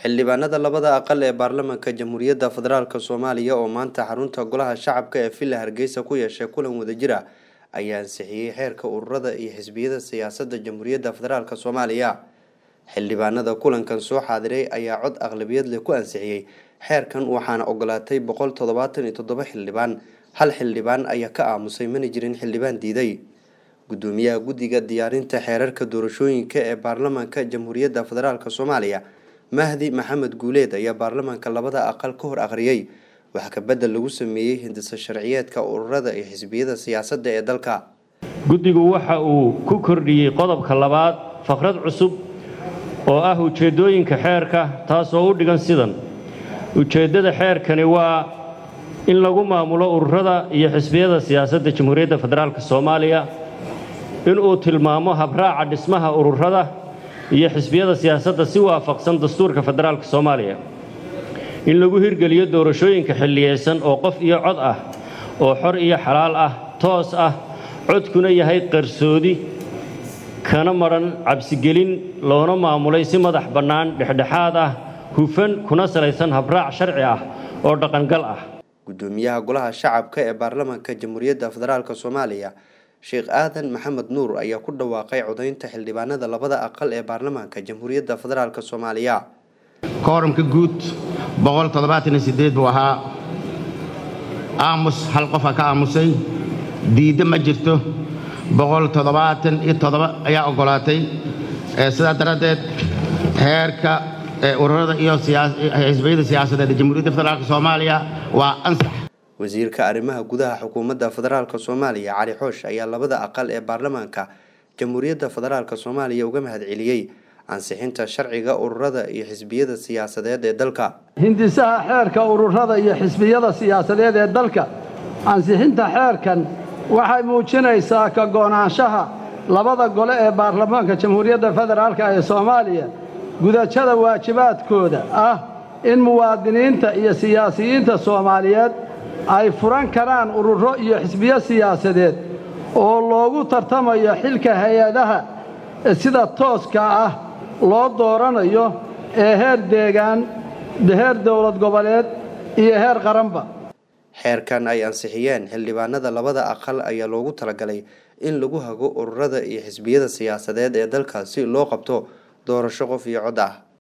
xildhibaanada labada aqal ee baarlamaanka jamhuuriyadda federaalk soomaaliya oo maanta xarunta golaha shacabka ee villa hargeysa ku yeeshay kulan wadajir ah ayaa ansixiyey xeerka ururada iyo xisbiyada siyaasadda jamhuuriyadda federaalk soomaaliya xildhibaanada kulankan soo xaadiray ayaa cod aqlabiyad leh ku ansixiyey xeerkan waxaana ogolaatay boqol toddobaatan iyo toddoba xildhibaan hal xildhibaan ayaa ka aamusay mana jirin xildhibaan diiday gudoomiyaha guddiga diyaarinta xeerarka doorashooyinka ee baarlamaanka jamhuuriyadda federaalk soomaaliya mahdi maxamed guuleed ayaa baarlamaanka labada aqal ka hor akhriyey wax ka bedel lagu sameeyey hindisa sharciyeedka ururada iyo xisbiyada siyaasadda ee dalka guddigu waxa uu ku kordhiyey qodobka labaad faqrad cusub oo ah ujeeddooyinka xeerka taasoo u dhigan sidan ujeeddada xeerkani waa in lagu maamulo ururada iyo xisbiyada siyaasadda jamhuuriyadda federaalk soomaaliya inuu tilmaamo habraaca dhismaha ururada iyo xisbiyada siyaasadda si waafaqsan dastuurka federaalk soomaaliya in lagu hirgeliyo doorashooyinka xilliyeysan oo qof iyo cod ah oo xor iyo xalaal ah toos ah codkuna yahay qarsoodi kana madhan cabsigelin loona maamulay si madax bannaan dhexdhexaad ah hufan kuna salaysan habraac sharci ah oo dhaqangal ah gudoomiyaha golaha shacabka ee baarlamaanka jamhuuriyadda federaalk soomaaliya sheekh aadan maxamed nuur ayaa ku dhawaaqay codaynta xildhibaanada labada aqal ee baarlamaanka jamhuuriyadda federaalk soomaaliya kooramka guud buu ahaa aamus hal qofa ka aamusay diidda ma jirto ayaa oggolaatay sidaa daraaddeed heerka ururada iyo xisbiyada siyaasadeed ee jamhuuriyadda federaalk soomaaliya waa ansax wasiirka arrimaha gudaha xukuumadda federaalk soomaaliya cali xoosh ayaa labada aqal ee baarlamaanka jamhuuriyadda federaalk soomaaliya uga mahadceliyey ansixinta sharciga ururada iyo xisbiyada siyaasadeed ee dalka hindisaha xeerka ururada iyo xisbiyada siyaasadeed ee dalka ansixinta xeerkan waxay muujinaysaa ka go'naanshaha labada gole ee baarlamaanka jamhuuriyadda federaalk ee soomaaliya gudashada waajibaadkooda ah in muwaadiniinta iyo siyaasiyiinta soomaaliyeed ay furan karaan ururo iyo xisbiyo siyaasadeed oo loogu tartamayo xilka hay-adaha sida tooska ah loo dooranayo ee heer deegaan heer dowlad goboleed iyo heer qaranba xeerkan ay ansixiyeen xildhibaanada labada aqal ayaa loogu talagalay in lagu hago ururada iyo xisbiyada siyaasadeed ee dalka si loo qabto doorasho qof iyo cod ah